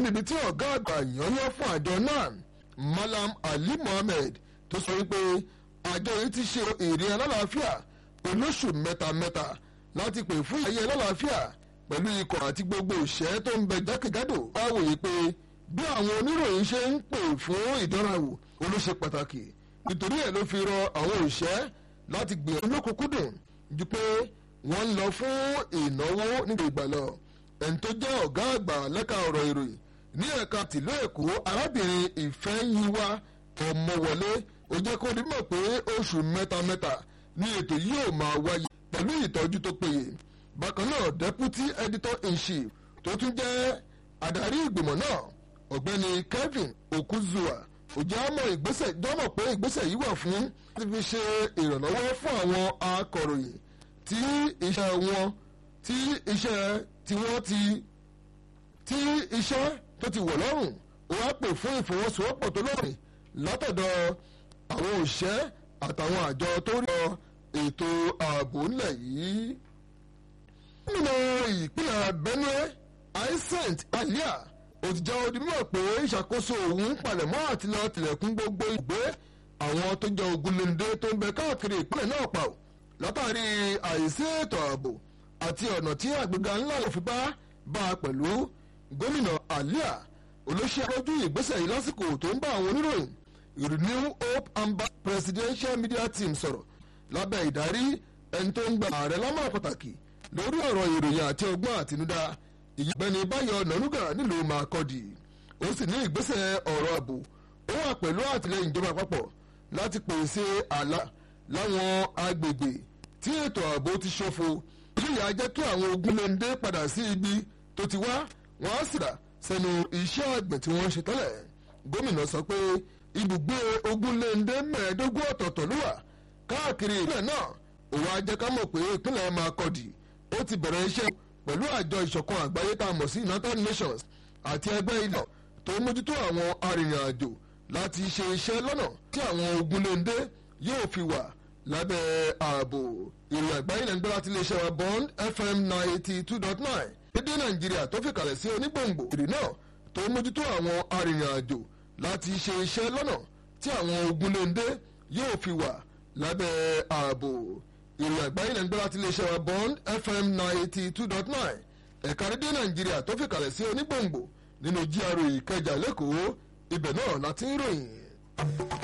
níbi tí ọ̀gá àgbà yányán fún àjọ náà Malam Ali Mohammed tó sọ wípé àjọ yìí ti ṣe èrè alálàáfíà olóṣù mẹ́tamẹ́ta láti pè fún ayé alálàáfíà pẹ̀lú ikọ̀ àti gbogbo òṣẹ́ tó ń bẹ jákèjádò wá wòye pé bí àwọn oníròyìn ṣe ń pè fún ìdánrawò olóṣè pàtàkì nítorí ẹ̀ ló fi rọ àwọn òṣẹ́ láti gbìyànjú lókùnkúndùn ju pé wọ́n ń lọ fún ìnáwó nígbà ìgbà lọ ẹni tó jẹ́ ọ̀gá àgbà lẹ́ka ọ̀rọ̀ ìròyìn ní ẹ̀ka tìlú èkó arábìnrin ìfẹ́yìnwá ọmọwọlé ó jẹ́ kó dimọ̀ pé oṣù mẹ́tamẹ́ta ní ètò yìí yóò máa wáyé pẹ̀lú ìtọ́jú tó péye bákan náà deputy editor in chief tó tún jẹ́ adarí ìgbìmọ̀ náà ọ̀gbẹ́ni Kevin Okuzua ó jẹ́ àmọ́ ìgbésẹ̀ jọ́mọ̀ pé ìgbésẹ̀ yìí wà fún láti fi ṣe ìrànlọ́wọ́ fún àwọn akọ̀ròyìn tí iṣẹ́ wọn tí iṣẹ́ tí wọ́n ti tí iṣẹ́ tó ti wọ̀ lọ́rùn ó wá pè fún ìfọwọ́sowọ́pọ̀ tó lóòrìn látọ̀dọ̀ àwọn òṣẹ́ àtàwọn àjọ tó rí ọ ètò ààbò ńlẹ̀ yìí. nínú ìpínlẹ̀ Benue Hyacint Alia òtìjà odimọ̀ pé ìṣàkóso òun palẹ̀mọ́ àti lọ tilẹ̀kùn gbogbo ìgbé àwọn tó jẹ́ ogunléndé tó ń bẹ káàkiri ìpínlẹ̀ náà pa ò látàrí àìsí ètò ààbò àti ọ̀nà tí àgbéga ńlá lè fi bá bá a pẹ̀lú gómìnà Alia olóṣè àrọ́jú ìgbésẹ̀ yìí lásìkò tó ń bá àwọn oníròyìn Renew Hope amba Presidential Media Team sọ̀rọ̀ lábẹ́ ìdarí ẹni tó ń gba ààrẹ lámà pàtàkì lórí ọ̀rọ̀ ìròyìn àti ọgbọ́n àtinúdá ìyẹ́bẹ̀ni báyọ̀ nànúgà nílùú Makurdi ó sì ní ìgbésẹ̀ ọ̀rọ̀ ààbò ó wà pẹ̀lú àtìlẹyìn ìjọba àpapọ̀ láti pèsè àlà láwọn agbègbè tí ètò ààbò ti ṣòfò yíyá jẹ́ kí àwọn ogunléndé padà sí ibi tó ti wá wọ́n á sì dà sẹ́nu iṣẹ́ àgbẹ̀ tí wọ́n ń ṣe tẹ́lẹ̀ gómìnà sọ pé ibùgbé ogunléndé mẹ́ẹ̀ẹ́dógún ọ̀tọ̀ọ̀tọ̀ ló wà káàkiri ìpínlẹ̀ náà òun á jẹ́ ká mọ̀ pé ìpínlẹ̀ Makurdi ó ti bẹ̀rẹ̀ iṣẹ́ pẹ̀lú àjọ ìṣọ̀kan àgbáyé tá a mọ̀ sí United Nations àti ẹgbẹ́ ilẹ̀ tó mójútó àwọn arìnrìn-àjò láti ṣe iṣẹ́ lọ́nà tí àwọn ogunléndé yóò fi wà lábẹ́ ààbò ìrìn àgbáyé lẹ́nu gbọ́dọ̀ láti iléeṣẹ́ wa Bond FM ninety two dot nine dédé Nàìjíríà tó fi kalẹ̀ sí onígbòǹgbò ìrìn náà tó mójútó àwọn arìnrìn-àjò láti ṣe iṣẹ́ lọ́nà tí àwọn ogunléndé yóò fi wà lábẹ́ ààbò ìrìn àgbáyé lẹ́nu gbọ́dọ̀ láti iléeṣẹ́ wa Bond FM ninety two dot nine ẹ̀ka rédíò Nàìjíríà tó fi kalẹ̀ sí onígbòǹgbò nínú GRA Ìkẹjà lẹ́kọ̀ọ́ ibẹ̀ náà láti ń ròyìn.